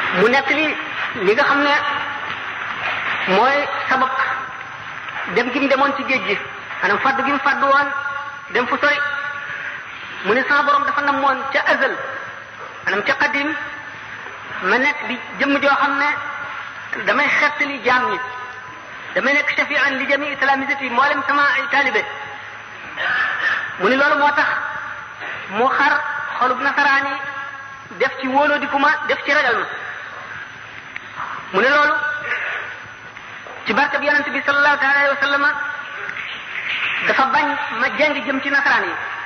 mu nekk li li nga xam ne mooy sabab dem gi mu demoon ci géej gi maanaam fàddu gi mu fàddu woon dem fu sori mu ne sama borom dafa namoon ca azal maanaam ca qadim ma nekk di jëmm joo xam ne damay xettali jaam ñi damay nekk shafian li jami islamisati mboolem sama ay taalibe mu ni loolu moo tax mu xar xolub nasaraan yi def ci wóoloo di kuma def ci ragal ma mu ne loolu ci barke bi yonente bi sallallahu taala alayhi wa sallama dafa bañ ma jeng jëm ci nasaraan yi